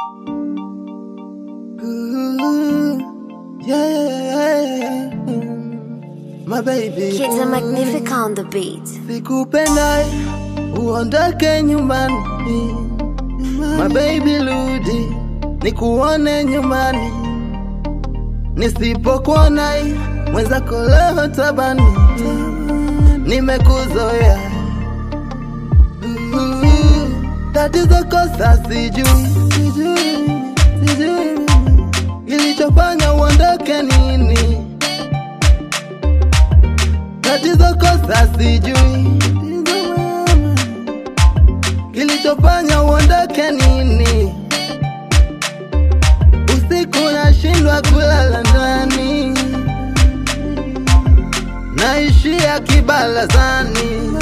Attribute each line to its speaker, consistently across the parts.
Speaker 1: Ooh, yeah, yeah, yeah, yeah. My baby.
Speaker 2: Kids are magnific on the beat.
Speaker 1: Sikupenda uondoke nyumbani, my baby rudi, nikuone nyumbani. Nisipokuona mwenzako leo tabani, nimekuzoea. Uh, Tatizo kosa sijui, sijui, sijui kilichofanya uondoke nini? Tatizo kosa sijui, kilichofanya uondoke nini? Usiku nashindwa kulala ndani, naishia kibalazani.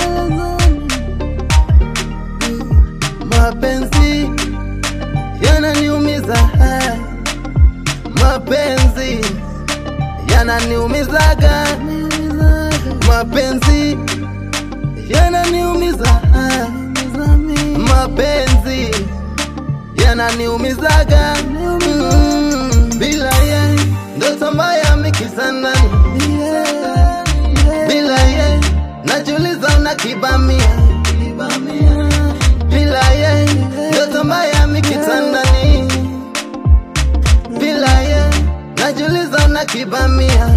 Speaker 1: Mapenzi yananiumiza, haya. mapenzi yananiumizaga, mapenzi yananiumiza, haya. mapenzi yananiumizaga, Mm, bila ye ndoto mbaya mikizanani, bila ye najuliza unakibamia, bila ye ndoto mbaya mikitandani, bila ye najuliza unakibamia.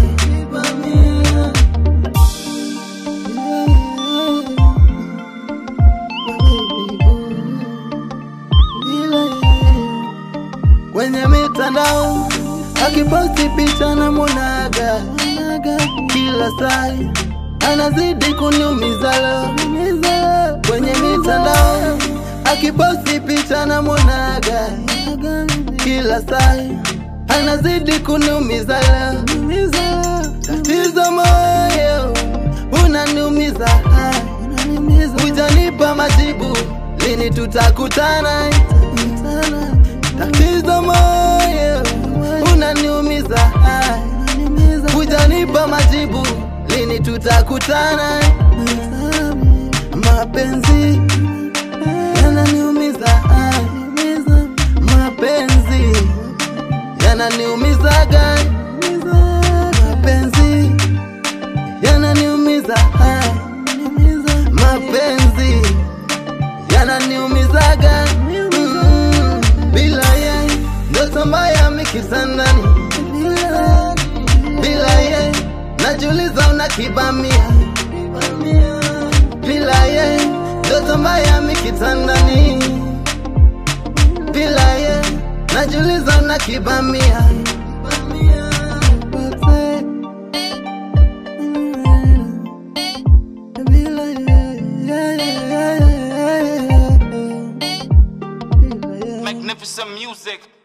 Speaker 1: kwenye mitandao akiposti picha na munaga kila saa anazidi kuniumiza leo kwenye mitandao akiposti picha na munaga kila saa anazidi kuniumiza leo tatizo moyo unaniumiza hujanipa majibu lini tutakutana tatizo moyo unaniumiza hujanipa majibu lini tutakutana mapenzi yananiumiza mapenzi yananiumizaga mapenzi yananiumiza mapenzi yananiumizaga Mm, bila ye ndoto mbaya mikizanani bila ye najuliza unakibamia bila ye ndoto mbaya mikitandani bila ye najuliza unakibamia Bila ye, yeah, yeah, yeah, yeah, yeah, yeah. Bila ye.
Speaker 3: Magnificent music.